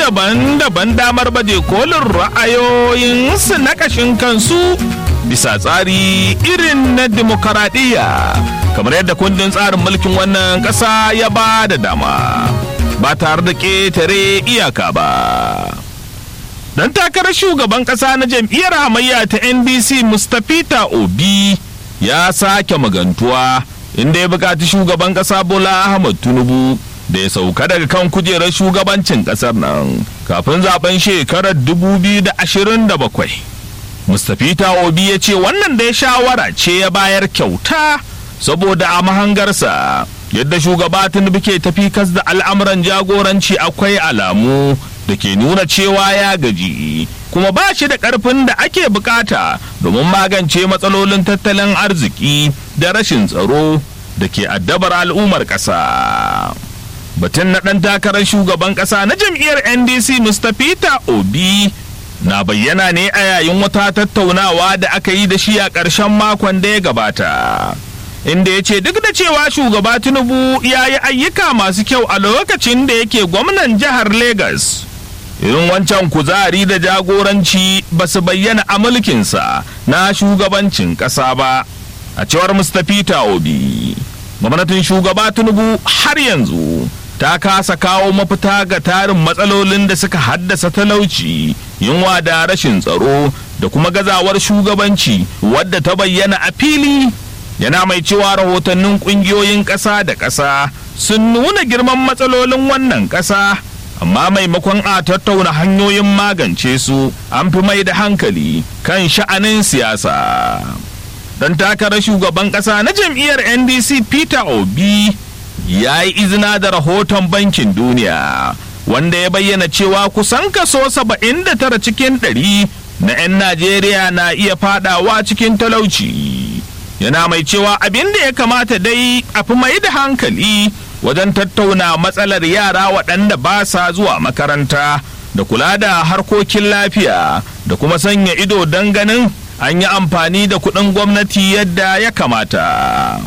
daban-daban damar baje kolin ra'ayoyinsu na ƙashin kansu bisa tsari irin na demokaradiyya kamar yadda kundin tsarin mulkin wannan ƙasa ya ba da dama ba tare da ƙetare iyaka ba. Dan takarar shugaban ƙasa na jam'iyyar hamayya ta NDC Mustapha Obi ya sake magantuwa inda ya buƙaci shugaban ƙasa Bola Ahmad Tinubu da ya sauka daga kan kujerar shugabancin ƙasar nan kafin zaben shekarar 2027. Mustapha Obi ya ce wannan da ya shawara ce ya bayar kyauta saboda a mahangarsa yadda shugaba Tinubu ke tafi kas da al'amuran jagoranci akwai alamu da ke nuna cewa ya gaji kuma ba shi da ƙarfin da ake bukata domin magance matsalolin tattalin arziki da rashin tsaro da ke addabar al'ummar ƙasa. Batun na ɗan takarar shugaban ƙasa na jam'iyyar NDC Mustapha Obi na bayyana ne a yayin wata tattaunawa da aka yi da shi a ƙarshen makon da ya gabata. Inda ya ce duk da cewa shugaba Tinubu ya yi ayyuka masu kyau a lokacin da yake gwamnan jihar Legas. irin wancan kuzari da jagoranci ba su bayyana a mulkinsa na shugabancin ƙasa ba a cewar mustapha obi gwamnatin shugaba tinubu har yanzu ta kasa kawo mafita ga tarin matsalolin da suka haddasa talauci yunwa da rashin tsaro da kuma gazawar shugabanci wadda ta bayyana a fili yana mai cewa rahotannin ƙungiyoyin ƙasa da ƙasa sun nuna girman matsalolin wannan ƙasa amma maimakon a tattauna hanyoyin magance su an fi mai da hankali kan sha'anin siyasa dan takarar shugaban kasa na jam'iyyar ndc peter obi ya yi izina da rahoton bankin duniya wanda ya bayyana cewa kusan kaso 79 cikin 100 na 'yan najeriya na iya fadawa cikin talauci yana mai cewa abin da ya kamata dai a fi mai da hankali wajen tattauna matsalar yara waɗanda ba sa zuwa makaranta da kula da harkokin lafiya da kuma sanya ido don ganin an yi amfani da kuɗin gwamnati yadda ya kamata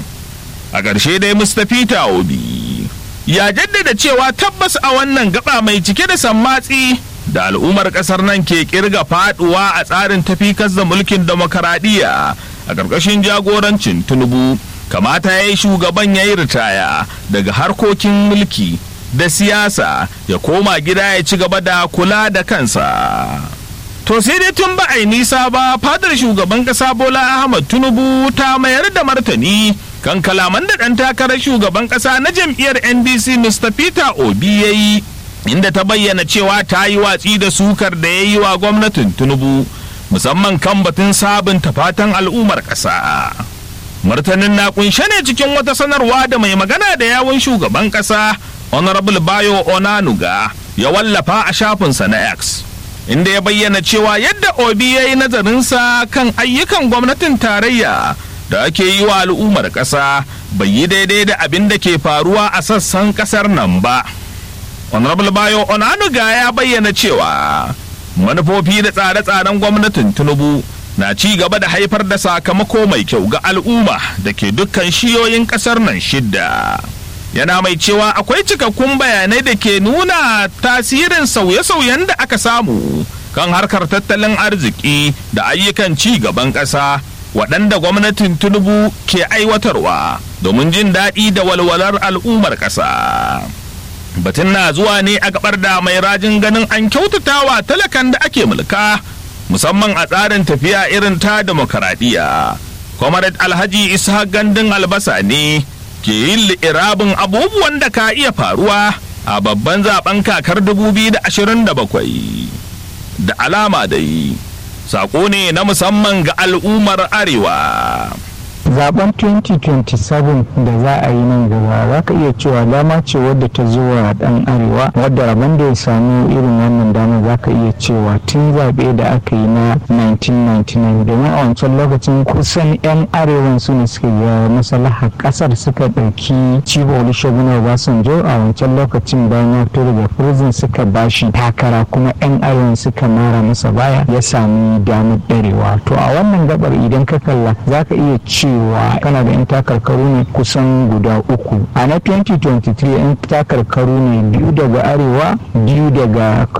a ƙarshe dai mustapha obi ya jaddada cewa tabbas a wannan gaba mai cike da sammatsi da al'ummar ƙasar nan ke kirga faduwa a tsarin tafikas da mulkin demokaradiyya a ƙarƙashin jagorancin tinubu kamata ya yi shugaban ya yi ritaya daga harkokin mulki da siyasa ya koma gida ya ci gaba da kula da kansa. To sai dai tun ba a yi nisa ba fadar shugaban kasa Bola Ahmad Tinubu ta mayar da martani kan kalaman da ɗan takarar shugaban kasa na jam'iyyar NDC Mr. Peter Obi ya yi inda ta bayyana cewa ta yi watsi da sukar da ya yi wa gwamnatin Tinubu musamman kan batun sabunta fatan al'ummar ƙasa. martanin na kunshe ne cikin wata sanarwa da mai magana da yawun shugaban kasa honorable bayo onanuga ya wallafa a shafinsa na x inda ya bayyana cewa yadda obi ya yi nazarinsa kan ayyukan gwamnatin tarayya da ake yi wa al'ummar ƙasa bai yi daidai da abin da ke faruwa a sassan ƙasar nan ba honorable bayo onanuga ya bayyana cewa manufofi da tsare-tsaren gwamnatin tinubu na ci gaba da haifar da sakamako mai kyau ga al'umma da ke dukkan shiyoyin kasar nan shidda yana mai cewa akwai cikakkun bayanai da ke nuna tasirin sauye-sauyen da aka samu kan harkar tattalin arziki da ayyukan ci gaban ƙasa waɗanda gwamnatin tinubu ke aiwatarwa domin jin daɗi da walwalar al'ummar ƙasa batun na zuwa ne a gabar da mai rajin ganin an kyautatawa talakan da ake mulka musamman a tsarin tafiya irin ta demokaradiyya. Comrade Alhaji Isa Gandun Albasa ne ke yin li'irabin abubuwan da ka iya faruwa a babban zaben kakar 2027. Da alama dai, saƙo ne na musamman ga al'ummar Arewa. zaben 2027 da za a yi nan gaba za ka iya cewa dama ce wadda ta zo wa dan arewa wadda rabon da ya samu irin wannan dama za ka iya cewa tun zaɓe da aka yi na 1999 domin a wancan lokacin kusan 'yan arewan su ne suka ga maslahar ƙasar suka ɗauki cibo olusegun obasanjo a wancan lokacin bayan ya fito daga prison suka bashi takara kuma 'yan arewan suka mara masa baya ya sami damar ɗarewa to a wannan gabar idan ka kalla za ka iya cewa cewa kana da 'yan takarkaru ne kusan guda uku a na 2023 'yan takarkaru ne biyu daga arewa biyu daga